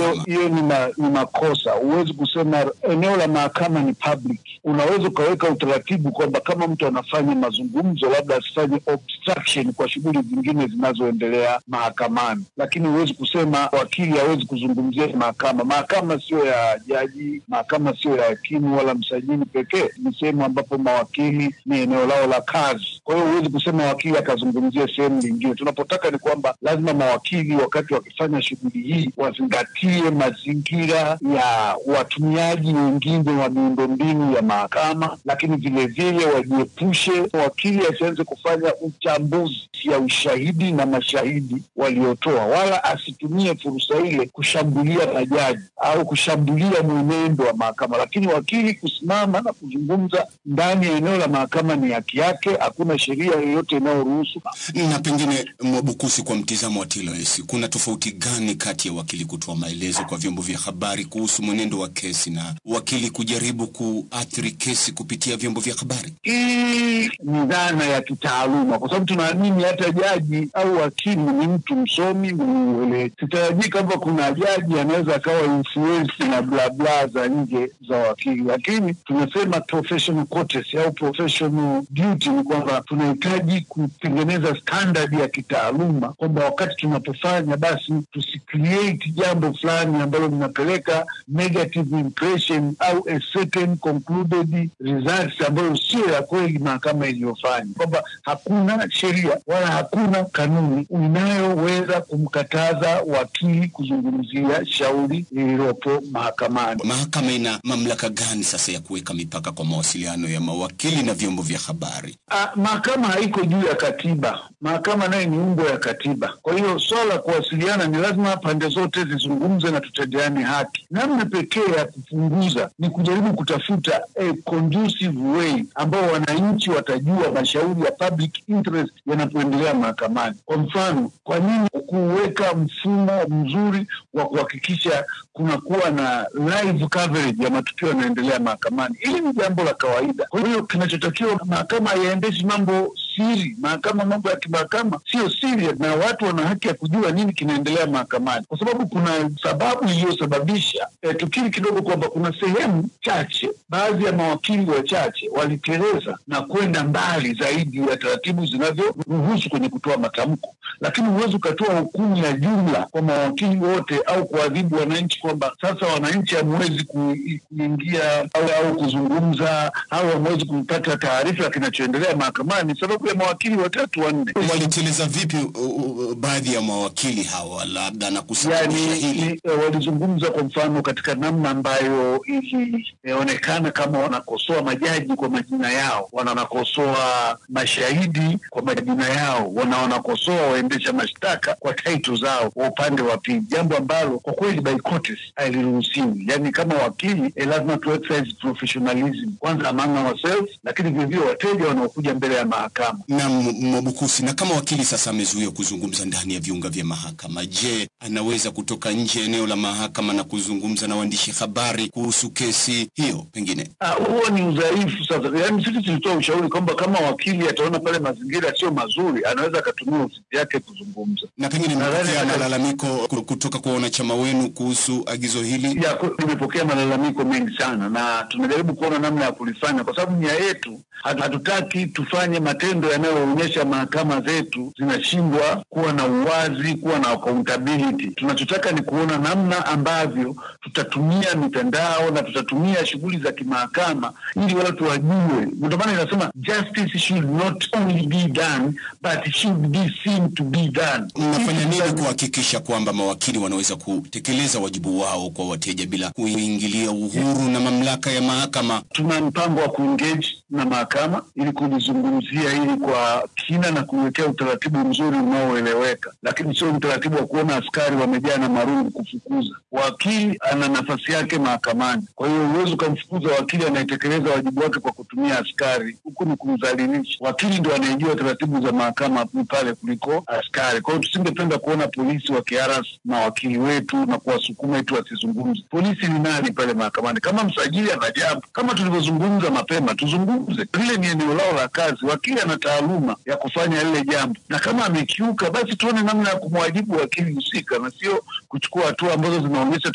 mahakama. hiyo ni, ma, ni makosa. Huwezi kusema eneo la mahakama ni public. Unaweza ukaweka utaratibu kwamba kama mtu anafanya mazungumzo, labda asifanye obstruction kwa shughuli zingine zinazoendelea mahakamani, lakini huwezi kusema wakili hawezi kuzungumzia mahakama. Mahakama sio ya jaji, mahakama sio ya hakimu wala msajili pekee, ni sehemu ambapo mawakili ni eneo lao la kazi. Kwa hiyo huwezi kusema wakili akazungumzia sehemu nyingine. Tunapotaka ni kwamba lazima mawakili wakati wakifanya shughuli hii wazingatie mazingira ya watumiaji wengine wa miundombinu ya mahakama, lakini vilevile wajiepushe, wakili asianze kufanya uchambuzi ya ushahidi na mashahidi waliotoa, wala asitumie fursa ile kushambulia majaji au kushambulia mwenendo wa mahakama. Lakini wakili kusimama na kuzungumza ndani ya eneo la mahakama ni haki yake, hakuna sheria yoyote inayoruhusu Na pengine Mwabukusi, kwa mtizamo wa TLS, kuna tofauti gani kati ya wakili kutoa maelezo kwa vyombo vya habari kuhusu mwenendo wa kesi na wakili kujaribu kuathiri kesi kupitia vyombo vya habari? Hii ni dhana ya kitaaluma, kwa sababu tunaamini hata jaji au wakili ni mtu msomi mwenye uelewa. Sitarajii kwamba kuna jaji anaweza akawa influence na bla bla za nje za wakili, lakini tunasema professional courtesy au professional duty ni kwamba tunahitaji kutengeneza standard ya kitaaluma, kwamba wakati tunapofanya basi tusicreate jambo fulani ambalo linapeleka negative impression au a certain concluded results ambayo sio ya kweli mahakama iliyofanya, kwamba hakuna sheria wala hakuna kanuni inayoweza kumkataza wakili kuzungumzia shauri lililopo mahakamani. Mahakama ina mamlaka gani sasa ya kuweka mipaka kwa mawasiliano ya mawakili na vyombo vya habari? Ah, mahakama haiko juu ya katiba. Mahakama nayo ni umbo ya katiba. Kwa hiyo swala la kuwasiliana ni lazima pande zote zizungumze na tutendeane haki. Namna pekee ya kupunguza ni kujaribu kutafuta a conducive way ambao wananchi watajua mashauri ya public interest yanapoendelea mahakamani. Kwa mfano, kwa nini kuweka mfumo mzuri wa kuhakikisha kunakuwa na live coverage ya matukio yanayoendelea mahakamani? Hili ni jambo la kawaida. Kwa hiyo kinachotakiwa mahakama haiendeshi mambo siri. Mahakama, mambo ya kimahakama sio siri, na watu wana haki ya kujua nini kinaendelea mahakamani, kwa sababu kuna sababu iliyosababisha e, tukiri kidogo kwamba kuna sehemu chache, baadhi ya mawakili wachache waliteleza na kwenda mbali zaidi ya taratibu zinavyoruhusu kwenye kutoa matamko, lakini huwezi ukatoa hukumu ya jumla kwa mawakili wote au kuadhibu wananchi kwamba sasa wananchi hamwezi ku- kuingia au, au kuzungumza au hamwezi kupata taarifa ya kinachoendelea mahakamani sababu ya mawakili watatu wanne. Waliteleza vipi uh, uh, baadhi ya mawakili hawa labda na kusababisha Yani hili? ni, eh, walizungumza kwa mfano katika namna ambayo ilionekana kama wanakosoa majaji kwa majina yao, wanakosoa mashahidi kwa majina yao, wana wanakosoa waendesha mashtaka kwa taito zao kwa upande wa pili, jambo ambalo kwa kweli by courtesy haliruhusiwi. Yani kama wakili eh, lazima tu exercise professionalism kwanza among ourselves, lakini vilevile wateja wanaokuja mbele ya mahakama. na M- Mwabukusi, na kama wakili sasa amezuiwa kuzungumza ndani ya viunga vya mahakama, je, anaweza kutoka nje ya eneo la mahakama na kuzungumza na waandishi habari kuhusu kesi hiyo? Pengine Ah, huo ni udhaifu sasa. Yaani sisi tulitoa ushauri kwamba kama wakili ataona pale mazingira sio mazuri, anaweza akatumia ofisi yake kuzungumza. na pengine Nadhani mmepokea hata- malalamiko ku- kutoka kwa wanachama wenu kuhusu agizo hili? Ya, ku- tumepokea malalamiko mengi sana na tunajaribu kuona namna ya kulifanya, kwa sababu nia yetu hatu- hatutaki tufanye matendo yanayoonyesha mahakama zetu zinashindwa kuwa na uwazi, kuwa na accountability. Tunachotaka ni kuona namna ambavyo tutatumia mitandao na tutatumia shughuli za kimahakama ili watu wajue. Ndio maana inasema justice should not only be done but should be seen to be done. Mnafanya nini kuhakikisha kwamba mawakili wanaweza kutekeleza wajibu wao kwa wateja bila kuingilia uhuru na mamlaka ya mahakama? tuna mpango wa kuengage na mahakama ili kulizungumzia hili kwa kina na kuwekea utaratibu mzuri unaoeleweka, lakini sio utaratibu wa kuona askari wamejaa na marungu kufukuza. Wakili ana nafasi yake mahakamani, kwa hiyo huwezi ukamfukuza wakili anayetekeleza wajibu wake kwa kutumia askari, huku ni kumdhalilisha. Wakili ndio anayejua taratibu za mahakama pale kuliko askari. Kwa hiyo tusingependa kuona polisi wakiharas mawakili wetu na kuwasukuma eti wasizungumze. Polisi ni nani pale mahakamani? Kama msajili ana jambo, kama tulivyozungumza mapema, tuzungumze. Lile ni eneo lao la kazi, wakili ana taaluma ya kufanya lile jambo, na kama amekiuka, basi tuone namna ya kumwajibu wakili husika, na sio kuchukua hatua ambazo zinaonyesha